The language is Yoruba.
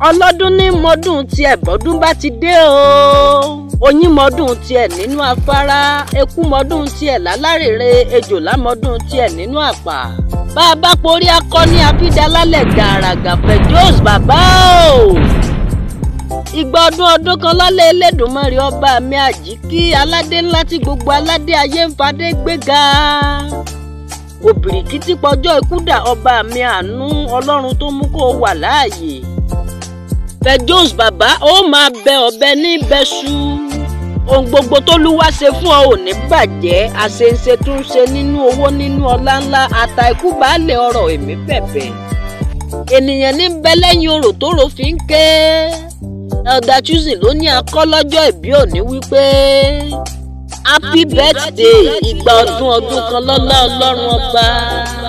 ọlọ́dún ní mọ́dún tiẹ̀ bọ́dún bá ti dé o oyin mọ́dún tiẹ̀ nínú afárá eku mọ́dún tiẹ̀ lálárèrè ejòlá mọ́dún tiẹ̀ nínú àpà bá a bá porí akọni abídalálẹ̀ gàràgà fejos bàbá o ìgbà ọdún ọdún kan lálẹ́ Elédùmarè ọba mi àjíkí aládé ńlá tí gbogbo aládé ayé ń fadé gbéga òbìrìkìtì pọjọ́ ikú dà ọba mi àánú ọlọ́run tó mú kó o wà láàyè fejos bàbá ó máa bẹ ọ̀bẹ ní bẹ́ṣú ohun gbogbo tó lúwa ṣe fún ọ ò ní bàjẹ́ àṣeǹṣe tún ṣe nínú owó nínú ọlá ńlá ata ikú baálé ọrọ̀ èmi bẹ̀bẹ̀ ènìyàn ní bẹ lẹ́yìn orò tó rò fi ń ké elder choosing ló ní akọ́ lọ́jọ́ ìbí òní wípé happy birthday ìgbà ọdún ọdún kan lọ́lá ọlọ́run ọba.